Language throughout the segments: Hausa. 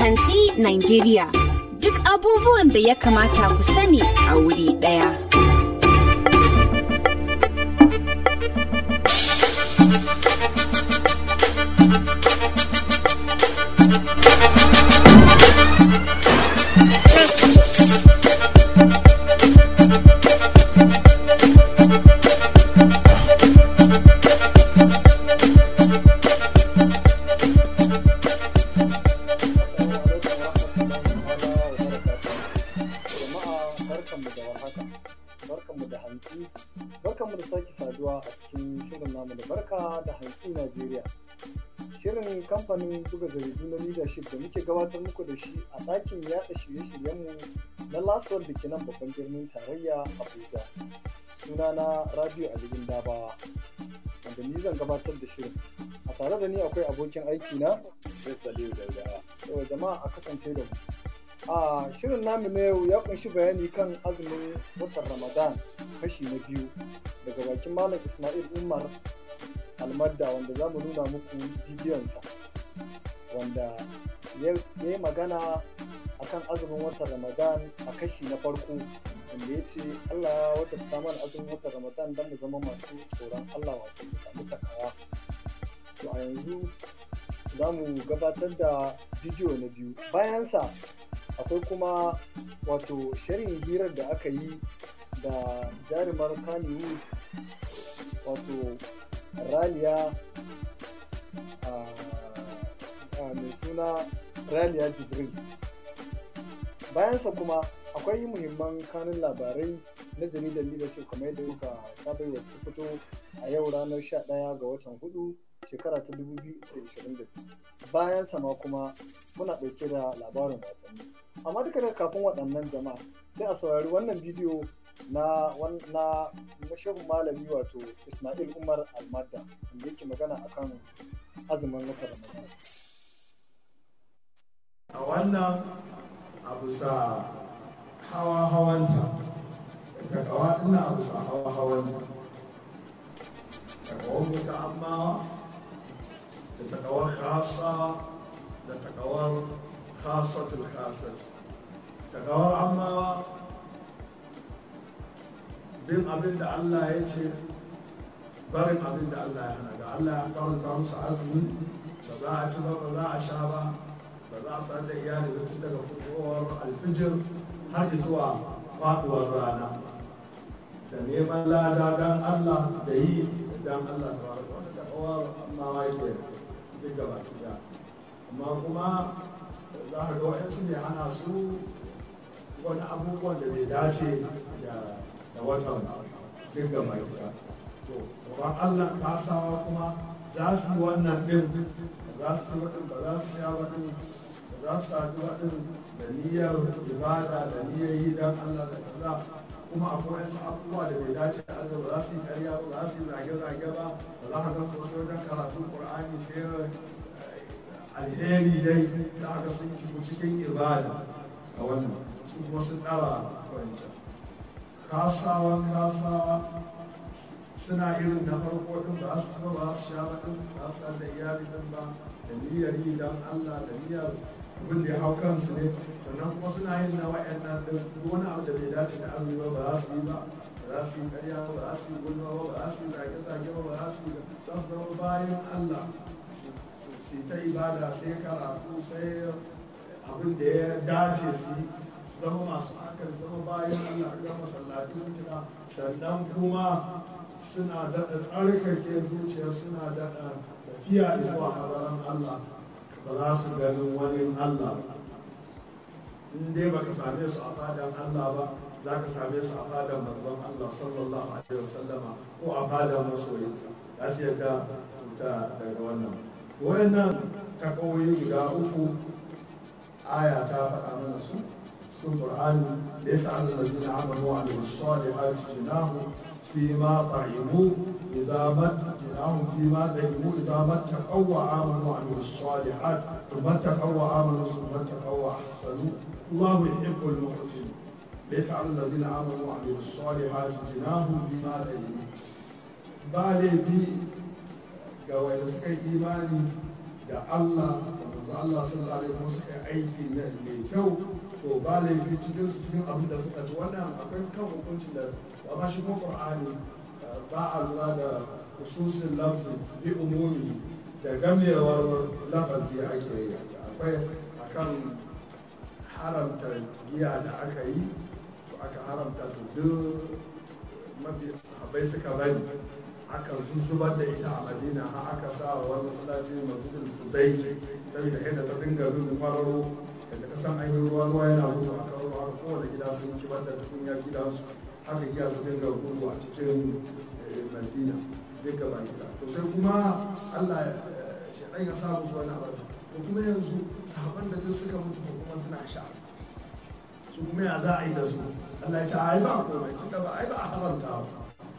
Hantsi Nigeria. Duk abubuwan da ya kamata ku sani a wuri ɗaya. barkanmu da warhaka barkanmu da hantsi barkanmu da sake saduwa a cikin shirin namu da barka da hantsi Najeriya shirin kamfanin buga jaridu na leadership da muke gabatar muku da shi a ɗakin yaɗa shirye-shiryenmu na lasuwar da ke nan babban birnin tarayya Abuja sunana Rabiu Alibin Dabawa wanda ni zan gabatar da shirin a tare da ni akwai abokin aiki na Saliu Daudawa yau jama'a a kasance da mu a shirin namu na yau ya kunshi bayani kan azumin watan ramadan kashi na biyu daga bakin malam ismail umar almadda wanda za mu nuna muku bidiyonsa wanda ya yi magana akan azumin watan ramadan a kashi na farko wanda ya ce allah ya wata mana azumin watan ramadan don mu zama masu tsoron allah wato mu samu takawa to a yanzu za mu gabatar da bidiyo na biyu bayansa akwai kuma wato shirin hirar da aka yi da jarumar kaniwood wato raliya mai suna raliya jibril bayansa kuma akwai muhimman kanun labarai na jaridar leadership kamar yadda muka saba wacce ta fito a yau ranar 11 ga watan hudu shekara ta 2022 bayan sama kuma muna ɗauke da labarin wasanni amma duka da kafin waɗannan jama'a sai a saurari wannan bidiyo na na shehun malami wato ismail umar almadda wanda yake magana akan azumin wata ramadan a wannan abu sa hawa hawanta da kawa ina abu sa hawa hawanta da kawon mutu amma da takawar khasa da takawar khasatul khasat takawar amma bin abin da Allah ya ce barin abin da Allah ya hana da Allah ya karanta musu azumi ba za a ci ba ba za a sha ba ba za a san da iyali ba tun daga fitowar alfijir har zuwa faduwar rana da neman lada don Allah da yi don Allah ta wata wata takawar amma wake duk gaba ɗaya amma kuma za a ga wa'yansu mai hana su wani abubuwan da bai dace da watan duk gaba ɗaya to tsoron Allah kasawa kuma za su yi wannan ɗin ba za su yi waɗin ba za su sha waɗin ba za su sadu waɗin da niyyar ibada da niyyar yi don Allah da kaza kuma akwai wasu abubuwa da bai dace da Allah ba za su yi karya ba za su yi zage-zage ba ba za ka ga sosai wajen karatun Qur'ani sai alheri dai da aka sun kiku cikin ibada a wannan su kuma sun ɗara wancan kasawan kasawa suna irin na farko din ba su ci ba su sha din ba su da iyali din ba da niyyar yi don Allah da niyyar abin da ya hau kansu ne sannan kuma suna yin na wa'annan din wani abu da bai dace da azumi ba ba za su yi ba ba za su yi karya ba ba za su yi gulma ba ba za su yi zage-zage ba ba za su yi za su zama bayan Allah su ta ibada sai karatu sai abin da ya dace su yi su zama masu haka su zama bayan Allah ga masallaci sun cika sannan kuma suna daɗa tsarkake zuciya suna daɗa tafiya zuwa hadaran Allah ba za su ganin wani Allah in dai baka same su a fadan Allah ba za ka same su a fadan manzon Allah sallallahu alaihi wasallama ko a fadan masoyinsa za su yadda su ta daga wannan wayannan takawoyi guda uku aya ta faɗa mana su cikin Qur'ani da yasa allazina amanu wa amilus salihati jinahu فيما طعموا إذا مت جناهم فيما دهموا إذا ما اتقوا وآمنوا وعملوا الصالحات ثم اتقوا وآمنوا ثم اتقوا وأحسنوا الله يحب المحسنين ليس على الذين آمنوا وعملوا الصالحات جناهم فيما دهموا بالي في قوي سكي إيماني da Allah da manzo Allah sallallahu alaihi wasallam suka yi aiki mai kyau to ba laifi cikin su cikin abin da suka ci wannan akwai kan hukuncin da ba shi ko Qur'ani ba a lura da khususin lafzi bi umumi da gamewar lafazi ake yi akwai akan haramta giya da aka yi to aka haramta to duk mafi sahabbai suka bari aka zuzzubar da ita a madina har aka sa wa wani masallaci masjidul fudai saboda yadda ta dinga bin kwararo yadda ka san an yi ruwa ruwa yana gudu a kan ruwa kowane gida sun ci mata tukunya gidansu haka giya su dinga gudu a cikin madina duka ba gida to sai kuma allah shaɗan ya sa musu wani abu to kuma yanzu sahaban da duk suka mutu ko kuma suna sha su kuma ya za a yi da su allah ya ce ai ba komai tunda ba ai ba a haramta ba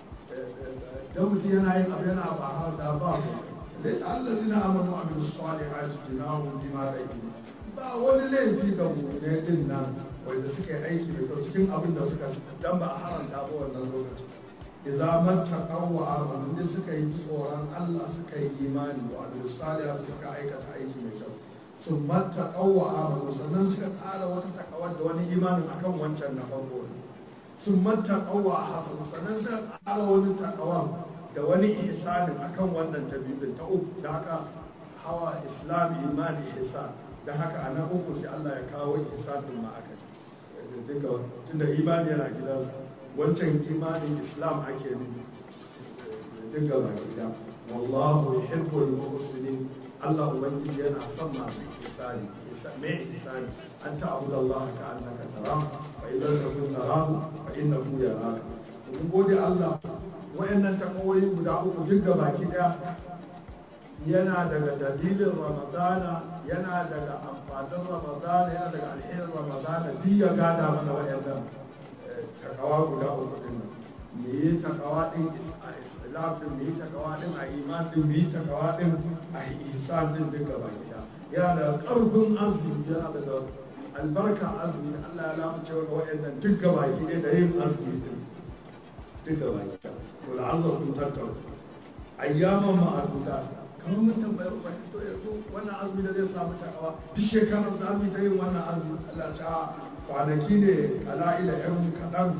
dan mutum yana yin abu yana ba haramta ba komai laysa allazina amanu wa amilus salihati junahum bima rahimu ba wani laifi ga mu'mine din nan wanda suka yi aiki mai kyau cikin abin da suka ci dan ba a haramta ba wannan lokacin idza mattaqaw wa amanu da suka yi tsoron Allah suka yi imani wa amilus salihati suka aikata aiki mai kyau sun mattaqaw wa amanu sannan suka tsara wata takawar da wani imanin akan wancan na farko sun mattaqaw wa hasanu sannan suka tsara wani takawan da wani ihsanin akan wannan ta biyu ta uku da haka hawa islam imani ihsan da haka a na uku sai Allah ya kawo ihsanin ma aka dinga tunda imani yana gidansa wancan imanin islam ake nufi dinga ba gida wallahu yuhibbul muhsinin Allah ubangiji yana son masu ihsani me ihsani an ta'budu Allah ka annaka tarahu fa idan takun tarahu fa innahu yaraka mun gode Allah wayannan takawoyi guda uku duk baki daya yana daga dalilin ramadana yana daga amfanin ramadana yana daga alherin ramadana duk ya gada mana wayannan takawa guda uku din nan me yi takawa din islam din me yi takawa din a iman din me yi takawa din a ihsan din duk baki daya yana da karfin azumi yana daga albarka azumi Allah ya lamunce wa wayannan duk baki daya da yin azumi din duk baki daya ولعلكم تتقون ayyaman ma'aduda kamar mun tambayar ba to yanzu wannan azumi da zai samu takawa duk shekarar za mu ta yin wannan azumi Allah ta kwanaki ne kala'ila yan kaɗan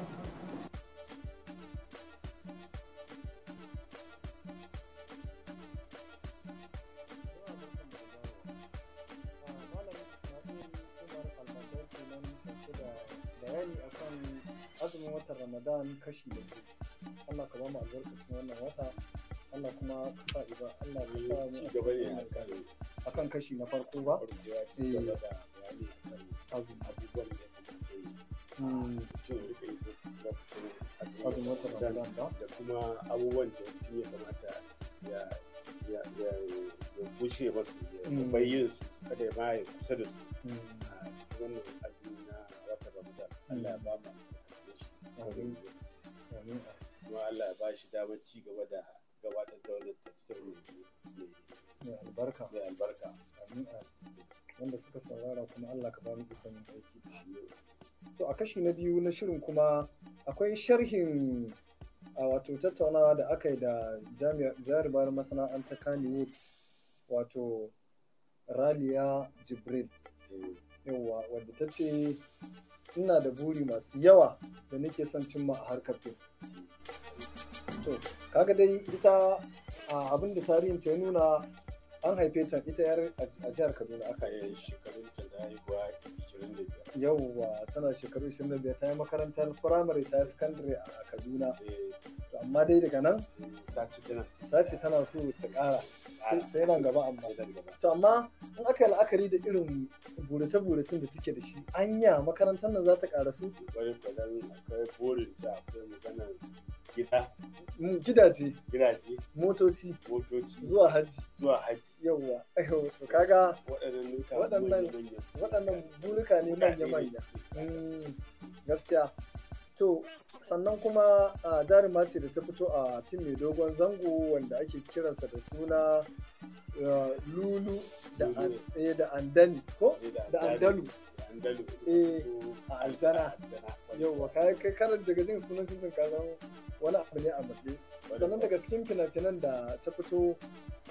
bayani akan azumin watan ramadan kashi da biyu Allah ka ba mu albarkacin wannan wata Allah kuma ka sa iba Allah ya sa mu ci gaba ne akan akan kashi na farko ba farko ya ci gaba da bayani akan azumi abubuwan da ya kamata yi Mm, mutum ya rika yi lokacin azumin watan ramadan ba da kuma abubuwan da mutum ya kamata ya ya ya ya bushe masu ya Mm. bayyin su kada ya ma ya kusa da su Mm, a cikin wannan azumi na watan ramadan Allah ya ba mu albarkacin shi Amin. amin kuma Allah ya ba shi damar ci gaba da gabatar da wannan tafsir mai mai albarka mai albarka amin amin wanda suka saurara kuma Allah ka ba mu ikon yin aiki da shi to a kashi na biyu na shirin kuma akwai sharhin a wato tattaunawa da aka yi da jami'ar jarumar masana'antar Kannywood wato Raliya Jibril Eh, yawwa wadda ta ce ina da buri masu yawa da nake son cimma a harkar fim to kaga dai ita a abin da tarihin ta ya nuna an haife ta ita yar a jihar kaduna aka aka yi shekarun ta da haihuwa 25 yawwa tana shekaru 25 ta yi makarantar firamare ta yi sakandare a kaduna eh, to amma dai daga nan ta ci tana so ta ce tana so ta ƙara sai- sai nan gaba amma sai nan gaba to amma in aka yi la'akari da irin burace-buracen da take da shi anya makarantar nan za ta ƙara su wani fadan akwai burin ta akwai maganar gida Mm, gidaje gidaje motoci motoci zuwa hajji zuwa haji yawwa aiwa to kaga waɗannan nuka Waɗannan- waɗannan burika ne manya-manya Mm, gaskiya to sannan kuma a jaruma ce da ta fito a fim mai dogon zango wanda ake kiransa da suna uh, lulu da, an, Lulu. eh, da andani ko da andalu da andalu Eh, ko a aljana. aljana yauwa kai kai karar daga jin sunan fim din ka san wani abu ne a matsayi sannan daga cikin fina-finan da ta fito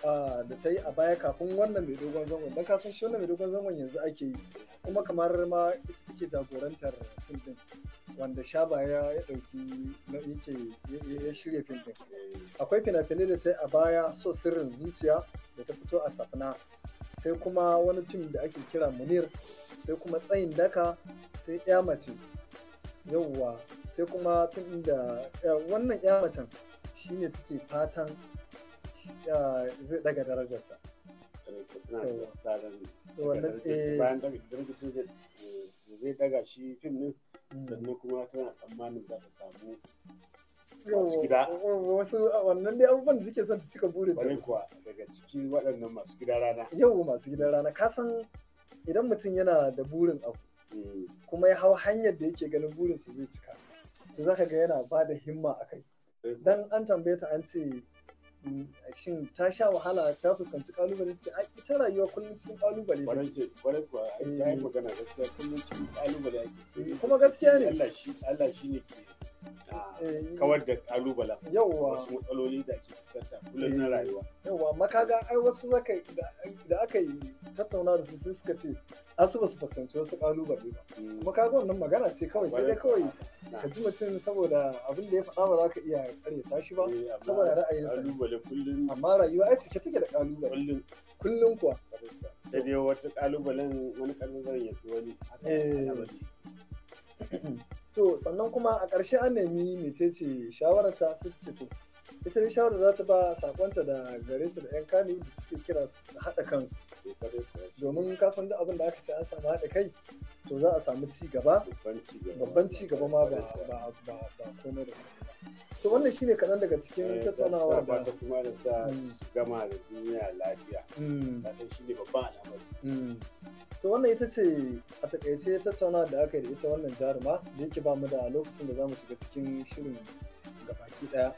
ah, da ta yi a baya kafin wannan mai dogon zangon don kasan shi wannan mai dogon zangon yanzu ake yi kuma kamar ma ita take jagorantar fim din wanda shaba ya ya ɗauki na yake ya- ya- ya shirya fim din akwai fina-finai da ta yi a baya so sirrin zuciya da ta fito a safna sai kuma wani fim da ake kira munir sai kuma tsayin daka sai ya mace yauwa sai kuma fim ɗin da ya- wannan ya macen shine take fatan shi- ya, zai daga darajarta tana sa- sa ran wannan eh, bayan daga darajar zai zai daga shi fim din mm. sannan kuma tana tsammanin za ta samu Yauwa, masu gida. wasu wannan dai abubuwan da suke son ta cika burin wani ta kuwa daga cikin waɗannan masu gida rana yau masu gidan rana ka san idan mutum yana da burin abu Mm. kuma ya hau hanyar da yake ganin burinsa zai cika to zaka ga yana ba da himma a kai dan an tambaye ta an ce mm, shin ta sha wahala ta fuskanci kalubale ta ce ai ita rayuwa kullum cikin kalubale Kwarai take ce kwarai kuwa ai Eh. ta yi magana gaskiya kullum cikin kalubale ake Eh, kuma gaskiya ne. Allah shi Allah shi ne ke ah, Eh, kawar da kalubalen yauwa wasu matsaloli da ake fuskanta kullum na Eh. rayuwa yauwa amma kaga ai wasu zaka da, da aka yi tattauna da su sai suka ce a su basu fuskanci wasu kalubale ba Mm. kuma kaga wannan magana ce kawai sai dai kawai Na. ka ji mutum saboda abin da ya faɗa ba za ka iya karyata shi ba Eh, amma saboda ra'ayinsa ne. kalubale kullum amma rayuwa ai cike take da kalubale kullum kullum kuwa da dai wata kalubalen wani kalubalen ya fi wani haka Eh. al'amari. to sannan kuma a ƙarshe an nemi mecece shawararta sai ta ce to ita dai shawarar za ta ba sakonta da gare ta da yan kani da take kira su haɗa kansu Eh, kwarai kuwa. domin ka san duk abin da aka ce an samu haɗa kai to za a samu ci gaba babban ci gaba babban ci gaba ma ba Kwarai kuwa. ba ba ba komai da komai ba to wannan shine kaɗan daga cikin Eh, tattaunawar ba da ta kuma da sa Mm. su gama da duniya lafiya Mm, ta san shi ne babban al'amari mm. to wannan ita ce a takaice tattauna da aka yi da ita wannan jaruma da yake ba mu da lokacin da za mu shiga cikin shirin gabaki ɗaya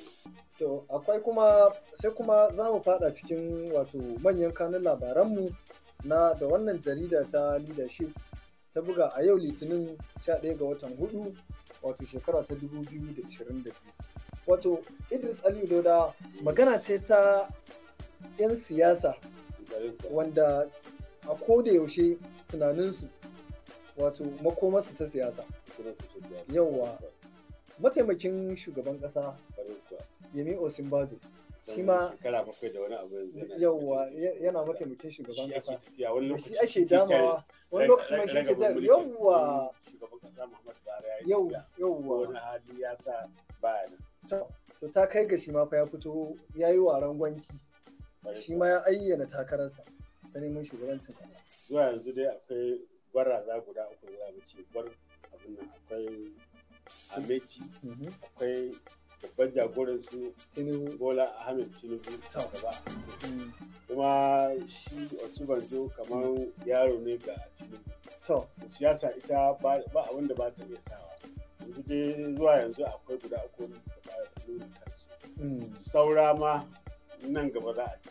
To akwai kuma sai kuma za mu fada cikin wato manyan kanun labaranmu na da wannan jarida ta leadership ta buga a yau litinin 11 ga watan hudu wato shekara ta 2022 wato idris aliyu dauda magana ce ta 'yan siyasa Kwarai kuwa. wanda a koda yaushe tunaninsu wato makomarsu ta siyasa Kuma su ce biya. Yawwa. mataimakin shugaban kasa Kwarai kuwa. yemi osinbajo shi Sannan ma shekara bakwai da wani abu yanzu yana- yauwa ya- yana mataimakin shugaban Shi ake kasa tafiya, wani da lokaci shi ake ke damawa wani tare- lokacin ma shi rage- ke jar rage yauwa mulkin shugaban kasa Muhammadu Buhari ya yi yau tafiya. yauwa wani hali ya sa baya nan. to to ta kai ga shi ma fa ya fito ya yi waran gwanki Kwarai shi kuwa. ma ya ayyana takararsa ta neman shugabancin kasa zuwa yanzu dai akwai gwaraza guda uku za mu ce gwar abin nan akwai ameci Mhm. akwai babban jagoran su tinubu bola ahmed tinubu Ta. gaba Mm. kuma shi osubanjo kamar yaro ne ga tinubu to siyasa ita ba ba abin da ba ta iya sawa yanzu dai zuwa yanzu akwai guda uku wanda suka fara nuna kansu mm. saura ma nan gaba za a ci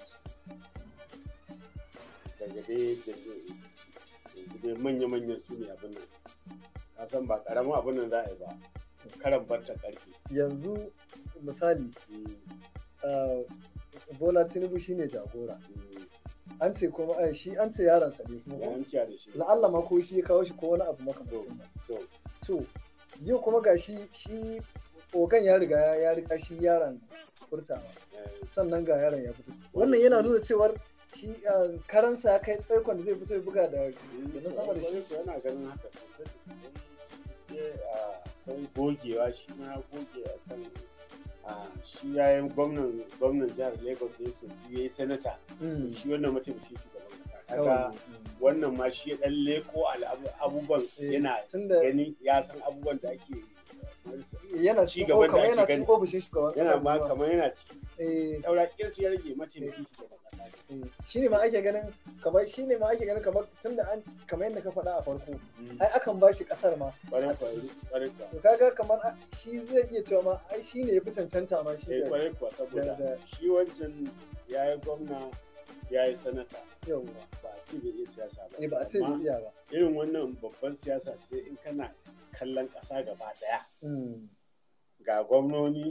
su daga dai da yanzu dai manya-manyan su ne abin nan ka san ba karamin abin nan za a yi ba karan barta karfi yanzu misali uh, bola tinubu shine jagora an ce kuma ai, shi an ce yaransa ne kuma ya ko? an ciya da shi la'alla ma ko shi ya kawo shi ko wani abu makamancin nan to to yau kuma ga shi shi ogan ya riga ya riga shi yaron furtawa eh, sannan ga yaron ya fito wannan yana nuna cewar shi uh, karansa ya kai tsaikon da zai fito ya buga da da na sama da shi Kwarai kuwa yana ganin haka sosai da sosai. Sai, ah, akwai gogewa shi ma ya goge a kan ah, shi ya yi gwamnan gwamnan jihar lagos ne su ya yi sanata Mm. shi wannan mataimakin shugaban kasa Yawwa. kaga wannan ma shi ya dan leko al'abu- abubuwan Eh, yana tunda gani ya san abubuwan da ake yana ci cikin gaban da kamar ake yana gani. cikin ofishin shugaban yana kasa ma kuma. kamar yana ciki eh daura kirsu ya rage mataimakin shugaban kasa eh, shi ne ma ake ganin kamar shi ne ma ake ganin kamar tunda an kamar yadda ka faɗa a farko ai akan ba shi ƙasar ma kwarai kwarai kwarai kuwa to kaga kamar a- shi zai iya cewa ma ai shi ne ya fi cancanta ma shi eh da kwarai kuwa saboda da- da- shi wancan ya yi gwamna ya yi sanata yauwa ba a ce bai iya siyasa ba eh ba a ce bai amma iya ba irin wannan babban siyasa sai in kana kallon ƙasa gaba ɗaya Mm, ga gwamnoni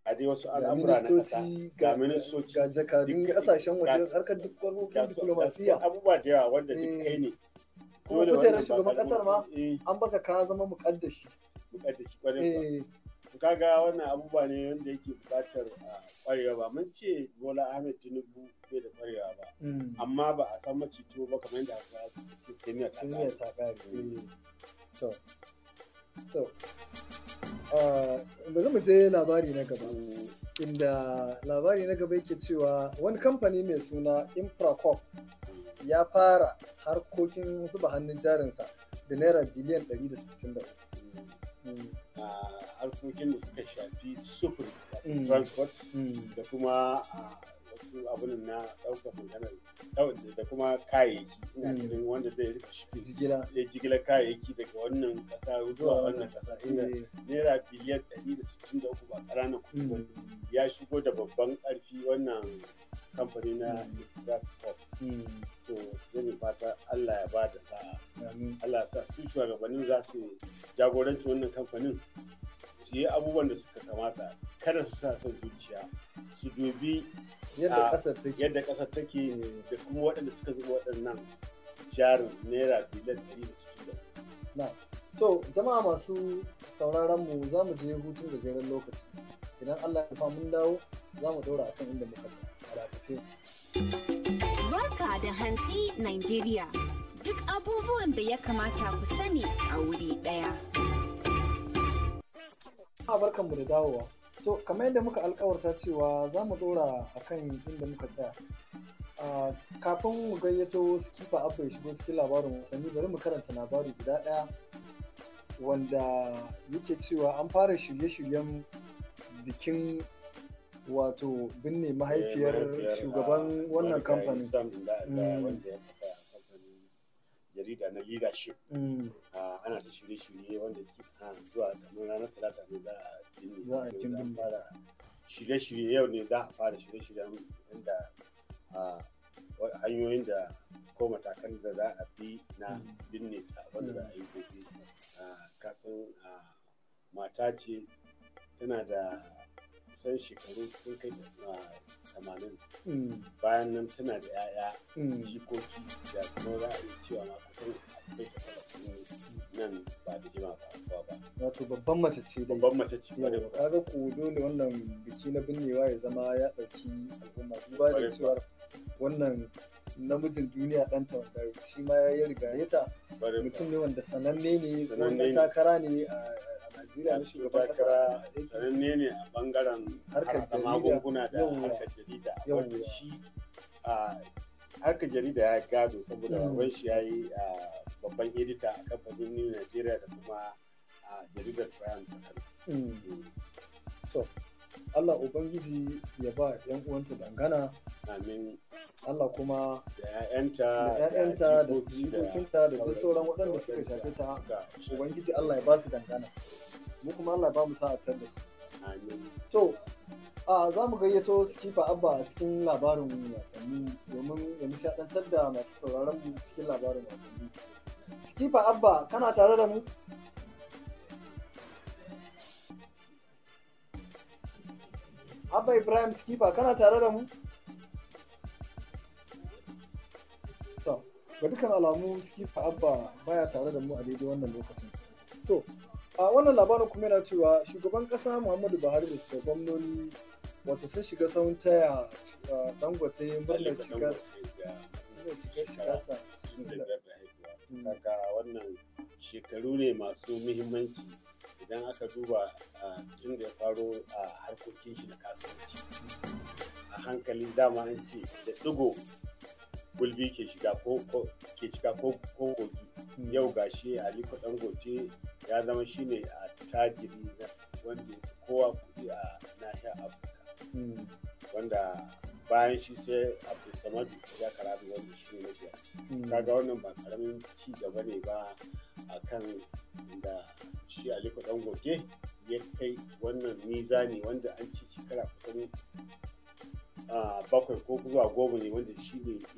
a dai wasu ga al'amura na ƙasa ministoci ga ga ministoci ga jakadun duk- kasashen waje ga- harkar duk ga harkokin su- ga su diplomasiya abubuwa da yawa wanda duk Eh. kai ne kuma Dole kujerar wannan ba shugaban karamin- kasar ma eh an baka ka zama mukaddashi bukatar shi kwarai kuwa. eh to kaga wannan abubuwa ne wanda yake bukatar a kwarewa ba mun ce Bola Ahmed Tinubu bai da kwarewa ba mm. amma ba a san macito ba kamar yadda aka ce sai miya ta sun kare. yi ta kare eh. to to ah, bari mu je labari na gaba Mm, inda labari na gaba yake cewa wani kamfani mai suna Infracorp mm, ya fara harkokin zuba hannun jarinsa da naira biliyan 163 mm. Mm, a harkokin da suka shafi sufuri wato Mm. transport mm, da kuma a wasu abunan na ɗaukar maganar ɗau- da kuma kayayyaki ina Mm. ganin wanda zai rika shi jigila ya jigilar kayayyaki daga wannan ƙasa zuwa wannan ƙasa inda Eh, naira biliyan 163 ba ƙananan kuɗi ba mm, ya shigo da babban ƙarfi wannan kamfani na Infracorp. mm, to sai mu fata Allah ya ba da sa'a amin. Allah ya sa su shugabannin za su jagoranci wannan kamfanin su yi abubuwan da suka kamata kada su sa son zuciya su dubi yadda a- kasar take yadda ƙasar take da kuma waɗanda suka zuba waɗannan jarin naira biliyan ɗari da sittin da uku. na to jama'a masu sauraron mu za mu je hutun gajeren lokaci idan Allah ya fa mun dawo za mu ɗora akan inda muka tsaya a dakace Barka da hantsi Nigeria. Duk abubuwan da ya kamata ku sani a wuri ɗaya. a barkanmu da dawowa to kamar yadda muka alkawarta cewa za mu ɗora akan inda muka tsaya Ah, kafin mu gayyato skipa abba ya shigo cikin labarin wasanni bari mu karanta labari guda ɗaya wanda yake cewa an fara shirye-shiryen bikin wato binne mahaifiyar shugaban wannan kamfanin Sam da da Mm. wanda ya kafa kamfanin jarida na leadership Mm, Ah, ana ta shirye-shirye wanda ke ah, zuwa kamar ranar talata ne za a binne Za a Yau kin binne. fara shirye-shirye yau ne za a fara shirye-shiryen inda ah, wa- hanyoyin da ko matakan da za a bi na Mm. binne ta wanda za a yi gobe Ah, kasan ah, mata ce tana da kusan shekaru sun kai tamanin mm, bayan nan tana da 'ya'ya mm. jikoki da kuma za a iya cewa ma kusan akwai ta talatin nan ba da jima ba kuwa ba wato babban mace ce dai babban mace ce kwarai Yau, kuwa. kaga ko dole wannan biki na binnewa ya zama ya ɗauki al'umma duba da Kwarai cewar wannan namijin duniya ɗanta wanda shi ma ya riga ta Kwarai kuwa. mutum ne wanda sananne ne tsohon Sananne ɗan ne. takara ne a a Najeriya na shugaban ƙasa takara a APC. sananne ne a bangaren Harkar harkar jarida. magunguna da Yawwa. harkar jarida Yawwa. wanda shi a harkar jarida ya gado saboda Mm. baban shi ya yi a babban edita a kamfanin New Nigeria da kuma a jaridar Triumph ta Kano. Mm. Mm. Allah Ubangiji ya ba 'yan uwanta dangana Amin Allah kuma da 'ya'yanta Da 'ya'yanta, da jikoki, jikokinta, da duk sauran sauransu, waɗanda suka waɗanda shafe ta. suka shafe Ubangiji Allah ya ba su dangana mu kuma Allah ya ba mu sa'atar da su Amin. To, a za mu gayyato Skipa Abba a cikin labarin wasanni domin ya nishaɗantar da masu sauraron mu cikin labarin wasanni. Skipa Abba, kana tare da mu? Abba Ibrahim Skipa, kana tare da mu? To, ga dukkan alamu Skipa Abba baya tare da mu a daidai wannan lokacin. To, a wannan labarin kuma yana cewa shugaban kasa muhammadu buhari da suka gwamnoni wato sun shiga sahun taya uh, dangote murnar shigar murnar shigar shigarsa Mm. daga wannan shekaru ne masu muhimmanci idan aka duba ah, tun da ya faro a harkokin shi na kasuwanci a hankali dama an ce da digo gulbi ke shiga ko ko- ke shiga ko ko kogi Mm. yau gashi aliko dangote ya zama shine a tajiri na wanda ya fi kowa kuɗi a nahiyar afirka Mm. wanda bayan shi sai abdulsamadu ya karatu wanda shi ne mafiya Mm. kaga wannan ba karamin ci gaba ne ba a kan da shi aliko dangote ya kai wannan mizani wanda an ci shekara kusan ah, bakwai ko zuwa goma ne wanda shi ne yake ci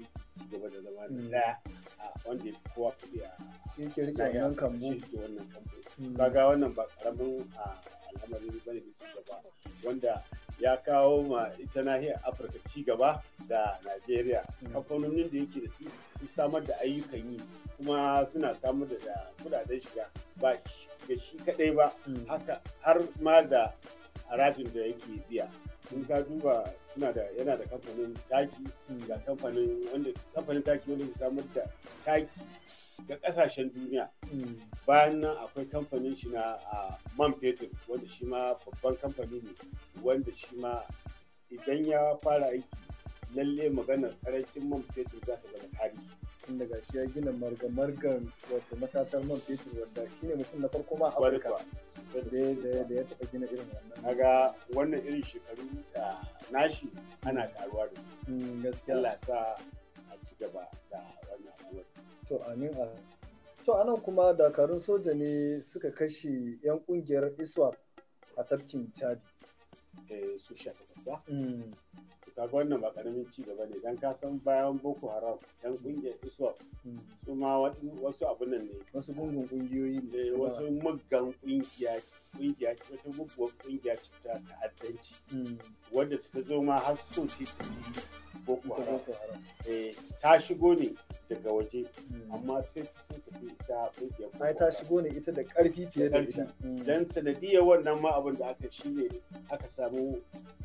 gaba da zama da Mm. ɗaya a wanda ya fi kowa kuɗi a shi ke rike nahiyar wannan Afirka, kambu shi ke wannan kambu Mm. kaga wannan ba karamin a al'amari bane da cigaba wanda ya kawo ma ita nahiyar afirka cigaba da najeriya Mm. kamfanonin da yake da su su samar da ayyukan yi kuma suna samar da da kudaden shiga ba shi- ga shi kadai ba Mm. haka har ma da harajin da yake biya in ka duba suna da yana da kamfanin taki Mm. ga kamfanin wanda kamfanin taki wanda ke samar da taki ga kasashen duniya Mm. bayan nan akwai kamfanin shi na a man fetur wanda shi ma babban kamfani ne wanda shi ma idan ya fara aiki lalle maganar karancin man fetur za ta zama tarihi tun daga shi ya gina marga-margan wato matatar man fetur wanda shi ne mutum na farko ma a Kwarai afirka kuwa. da ya- da ya- da ya taɓa gina irin wannan kaga wannan irin shekaru da nashi ana karuwa da su Mm, gaskiya Allah ya sa a ci gaba da wannan al'amari to amin a to anan kuma dakarun soja ne suka kashe 'yan kungiyar iswap a tafkin chadi eh, su sha takwas ba Mm, to kaga wannan ba karamin ci gaba ne dan ka san bayan boko haram yan kungiyar iswap mm. su ma wasu- wasu abun nan ne wasu gungun kungiyoyi ne Eh, su ma. wasu muggan kungiya kungiya wata muguwar kungiya ce ta ta'addanci Mm, wadda ta zo ma har so ce ta yi boko ita haram boko haram Eh, ta shigo ne daga waje Mm. amma sai ta so ta fi ita kungiyar boko ai ta haram. shigo ne ita da ƙarfi fiye da ƙarfi. ita Mm. dan sanadiyar wannan ma abin da aka shi ne aka samu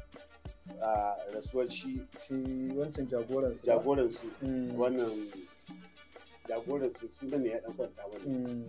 a rasuwar shi shi wancan jagoran su jagoransu Mm. wannan jagoransu suna ne ya dan kwanta wani Mm.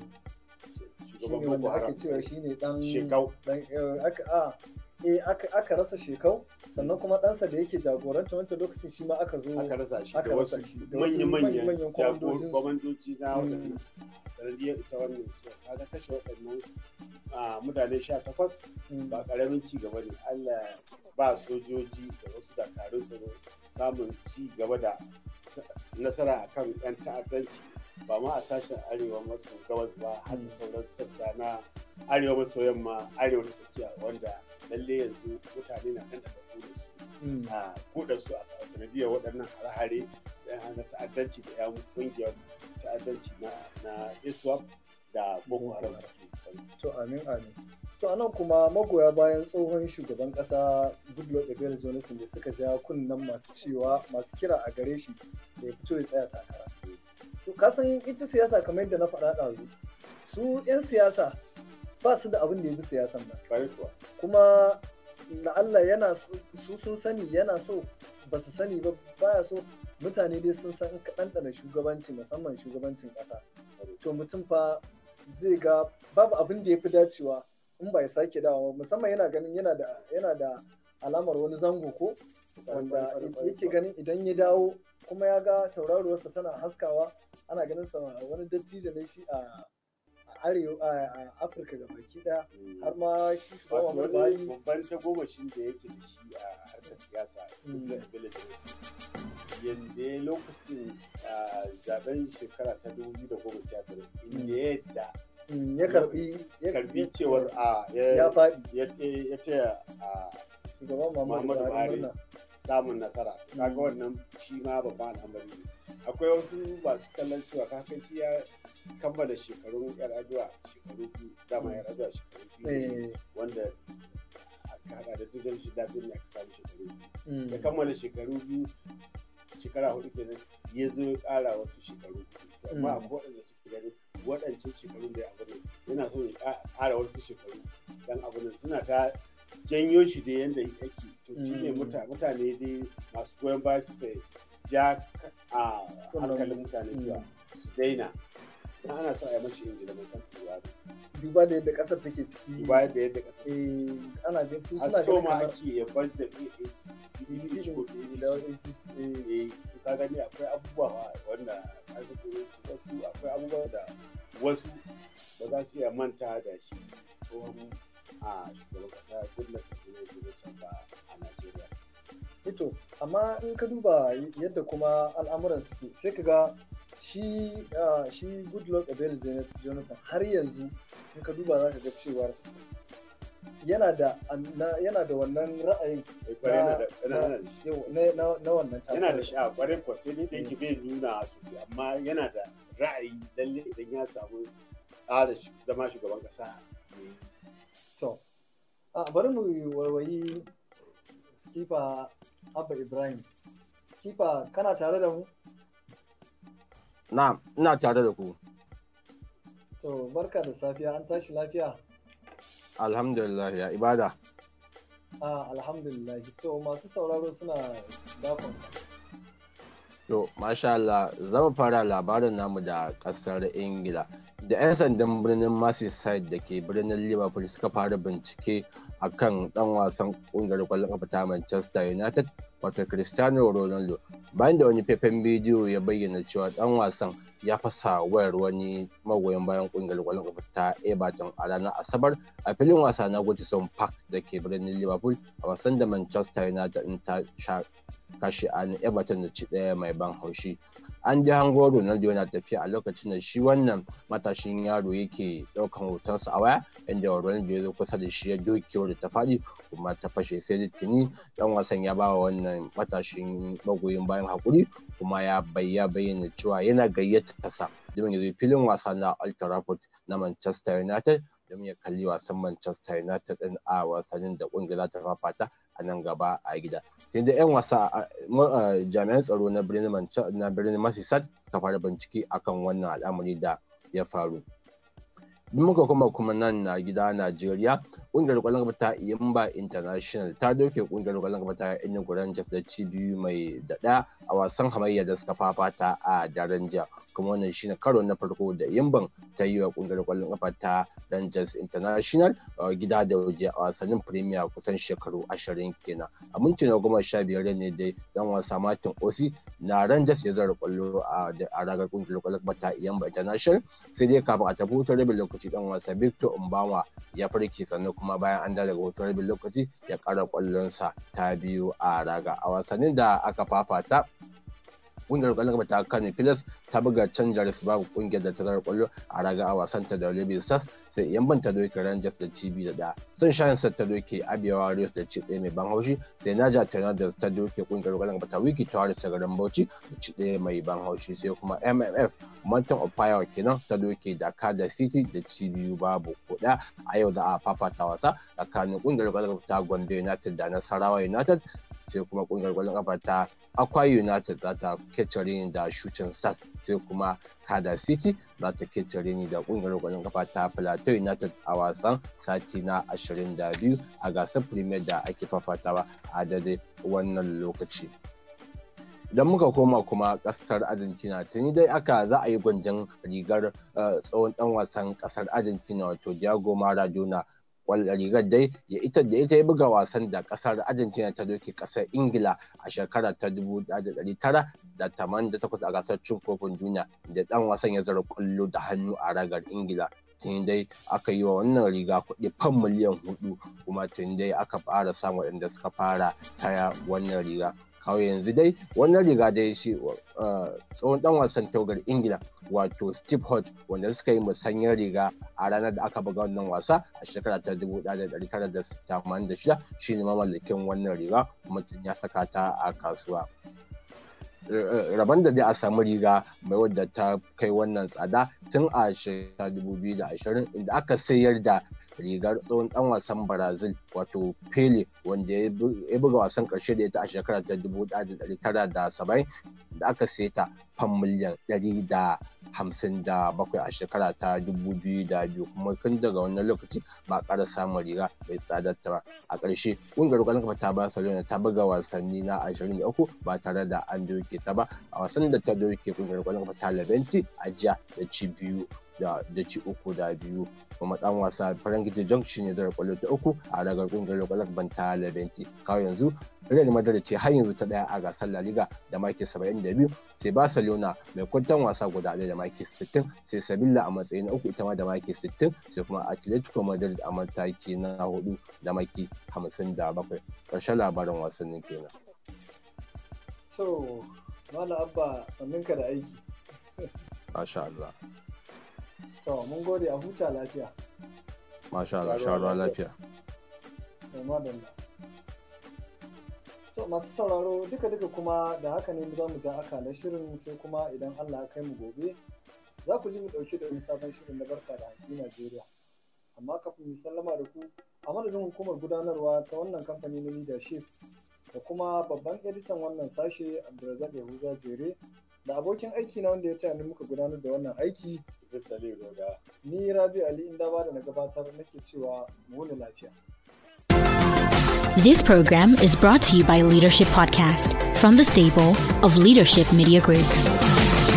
shi shugaban ne boko wanda ake haram cewa shi ne dan shekau dan eh, aka a eh aka aka rasa shekau sannan kuma ɗansa da yake jagoranta wancan lokacin shi ma aka zo aka rasa shi aka da rasa wasu shi da wasu manya-manyan manya-manyan kwamandojinsu. kwamandoji na Mm. waɗannan sanadiyar ita wannan ta ga kashe waɗannan a, mutane sha takwas Mm. ba ƙaramin ci gaba ne allah ba sojoji da wasu dakarun tsaro samun ci gaba da s- nasara a kan 'yan ta'addanci ba ma a sashen arewa maso gabas ba har da sauran sassa na arewa maso yamma arewa da tsakiya wanda lalle yanzu mutane na kan da su Mm. a kuɗa su a sanadiyar waɗannan hare-hare na ta'addanci da 'yan ƙungiyar ta'addanci na na iswap da boko haram suke to amin amin to anan kuma magoya bayan tsohon shugaban kasa goodluck ebele jonathan da suka ja kunnen masu cewa masu kira a gare shi da ya fito ya tsaya takara to kasan ita siyasa kamar yadda na faɗa ɗazu su 'yan siyasa ba su da abin da ya bi siyasan nan kwarai kuwa kuma la'alla yana so- su sun sani yana so ba su sani ba baya so mutane dai sun san in ka ɗanɗana shugabanci musamman shugabancin ƙasa to mutum fa zai ga babu abin da ya fi dacewa in ba ya sake dawowa ba. musamman yana ganin yana da yana da alamar wani zango ko wanda yake ganin idan ya dawo kuma ya ga tauraruwarsa tana haskawa ana ganin sa wani dattijo ne shi a a arewa a a afirka ga baki daya har ma shi wato shugaban Muhammadu wani Buhari babban tagomashin da yake da shi a harkar siyasa Mm. da ability yadda ya lokacin a zaben shekara ta 2019 inda ya yadda mm, ya karbi ya karbi cewar a ya faɗi ya ya taya a shugaban Muhammadu Muhammadu Buhari Buhari. murna samun nasara kaga Mm. wannan shi ma babban al'amari ne akwai wasu masu kallon cewa kakan shi ya kammala shekarun yar aduwa shekaru biyu dama yar aduwa shekaru biyu ne, eh wanda aka hada da dukkan shi dadin ya samu shekaru biyu mm, ya kammala shekaru biyu shekara hudu kenan ya zo ya kara wasu shekaru biyu To amma Mm. akwai waɗanda suke ganin waɗancan shekarun da ya abu ne yana so ya ƙa- ƙara wasu shekaru dan abu nan suna ta janyo shi da yanda yake to shi ne Mm. muta- mutane dai masu goyon baya suka ja ka- a Kullum. hankalin mutane cewa su daina dan ana sa a yi mashi ingila mai kan tuwa duba da yadda ƙasar take ciki bayan da yadda ƙasa eh ana ganin su suna har so ganin ma kamar ake yabar da PDP ko PDP da APC eh eh ka gani akwai abubuwa wanda ka ga wasu akwai abubuwa da wasu ba za su iya manta da shi tsohon a shugaban kasa goodluck jonathan ba a najeriya ito amma in ka duba yadda kuma al'amuran suke sai ka ga shi ah, shi goodluck ebele jonathan har yanzu in ka duba za ka ga cewar yana da na- yana da wannan ra'ayin Eh, kwarai yana da- yana- na- yana da shi. yau, na- na na wannan yana da takarar. sha'a kwarai kuwa sai dai da yake bai nuna sosai amma yana da ra'ayi lalle idan ya samu ƙara shu- zama shugaban ƙasa ya yi. To, a bari mu warwayi skifa Abba Ibrahim. Skifa kana tare da mu? Na, ina tare da ku. To, barka da safiya an tashi lafiya? Alhamdulillah ya ibada. A alhamdulillah. To, masu sauraro suna dakon. To, masha Allah, zama fara labarin namu da ƙasar Ingila. Da 'yan sandan birnin Merseyside da ke birnin Liverpool suka fara bincike a kan ɗan wasan ƙungiyar ƙwallon ƙafa ta Manchester United, wato Cristiano Ronaldo. Bayan da wani faifan bidiyo ya bayyana cewa ɗan wasan ya fasa wayar wani magoyan bayan ƙungiyar ƙwallon ƙafa ta Everton a ranar Asabar a filin wasa na Goodison Park da ke birnin Liverpool a wasan da Manchester United ɗin ta sha kashe an Everton da ci ɗaya mai ban haushi. An ji hango Ronaldo yana tafiya a lokacin da shi wannan matashin yaro yake ɗaukan hotonsa a waya inda Ronaldo ya zo kusa da shi ya doke da ta faɗi kuma ta fashe sai da tuni ɗan wasan ya ba wa wannan matashin magoyin bayan haƙuri kuma ya bayya bayyana cewa yana gayyata sa domin ya zo filin wasa na Old Trafford na Manchester United domin ya kalli wasan Manchester United din a wasannin da kungiyar ta fafata a nan gaba a gida. Sai da 'yan wasa a- ma- a- jami'an tsaro na birnin Manche- na birnin Merseyside suka fara bincike akan wannan al'amari da ya faru. Duk muka kuma kuma nan na gida Najeriya, ƙungiyar ƙwallon kafa ta Iyimba International ta doke ƙungiyar ƙwallon kafa ta Enugu Rangers da ci biyu mai da ɗaya a wasan hamayya da suka fafata a daren jiya. Kuma wannan shine karo na farko da Iyimban ta yi wa ƙungiyar ƙwallon kafa ta Rangers International a gida da waje a wasannin Premier kusan shekaru ashirin kenan. A minti na goma sha biyar ne dai dan wasa Martin Osi na Rangers ya zara ƙwallo a da- a ragar ƙungiyar ƙwallon kafa ta Iyimba International sai dai kafin a tafi hutun rabin lokaci dan wasa Victor Mbama ya farke sannan kuma bayan an dawo daga hutun rabin lokaci ya ƙara ƙwallonsa ta biyu a raga a wasannin da aka fafata kungiyar kwallon kafa ta Kano Pilas ta buga can Jaris babu kungiyar da ta zara kwallo a raga a wasan ta da Olympic Stars sai Yamban ta doke Rangers da cibi da ɗaya. Sun Shine Stars ta doke Abia Warriors da ci ɗaya mai ban haushi sai Naja Tornadoes ta doke kungiyar kwallon kafa ta Wiki Tawaris ta garin Bauchi da ci ɗaya mai ban haushi sai kuma MMF Mountain of Fire kenan ta doke Dakar da City da ci biyu babu kuɗa a yau za a fafata wasa tsakanin kungiyar kwallon kafa ta Gombe United da Nasarawa United sai kuma kungiyar kwallon kafa ta Akwa United za ta kecare ni da Shooting Stars sai kuma Kada City za ta kecare ni da kungiyar kwallon kafa ta Plateau United a wasan sati na 22 a gasar Premier da ake fafatawa a daidai wannan lokaci. Idan muka koma kuma kasar Argentina tuni dai aka za a yi gwanjan rigar eh, tsohon dan wasan kasar Argentina wato Diego Maradona wal- rigar dai ya ita da ita ya buga wasan da kasar Argentina ta doke kasar Ingila a shekara ta 1988 a gasar cin kofin duniya da dan wasan ya zara kwallo da hannu a ragar Ingila. Tun dai aka yi wa wannan riga kuɗi fan miliyan hudu kuma tun dai aka fara samun waɗanda suka fara taya wannan riga. kawo yanzu dai wannan riga dai shi uh, tsohon dan wasan taugar ingila wato steve hodge wanda suka yi musanyar riga a ranar da aka buga wannan wasa a shekara ta 1986 shine mamallakin wannan riga kuma tun ya saka ta a kasuwa rabon da dai a samu riga mai wadda ta kai wannan tsada tun a shekara 2020 inda aka sayar da rigar tsohon dan wasan brazil wato pele wanda ya buga wasan karshe da ita a shekara ta 1970 da aka sai ta fan miliyan 157 a shekara ta 2002 kuma tun daga wannan lokaci ba ƙara samun riga mai tsadar ta ba a ƙarshe ƙungiyar ƙwallon kafa ta barcelona ta buga wasanni na 23 ba tare da an doke ta ba a wasan da ta doke ƙungiyar ƙwallon kafa ta leventi a jiya da ci biyu da ci uku da biyu kuma dan wasa Frank de Jong shine da kwallo ta uku a ragar kungiyar kwallon banta Leventi kawo yanzu Real Madrid ce har yanzu ta daya a gasar La Liga da maki 72 sai Barcelona mai kwantan wasa guda ɗaya da maki 60 sai Sevilla a matsayi na uku ita ma da maki 60 sai kuma Atletico Madrid a mataki na hudu da maki 57 karshen labarin wasannin kenan. To, Malam Abba sanninka da aiki. Masha Allah. To, mun gode a huta lafiya. Masha Allah, sha ruwa lafiya. to madalla to masu sauraro duka duka kuma da haka ne za mu ja akalar shirin sai kuma idan Allah ya kai mu gobe za ku ji mu ɗauki da wani sabon shirin na barka da haƙi Najeriya amma kafin mu sallama da ku a madadin hukumar gudanarwa ta wannan kamfani na leadership da kuma babban editan wannan sashe Abdulrazak Yahuza Jere da abokin aiki na wanda ya taya ni muka gudanar da wannan aiki Sale Roda. ni Rabi Ali Indaba da na gabatar nake cewa mu wuni lafiya This program is brought to you by Leadership Podcast from the stable of Leadership Media Group.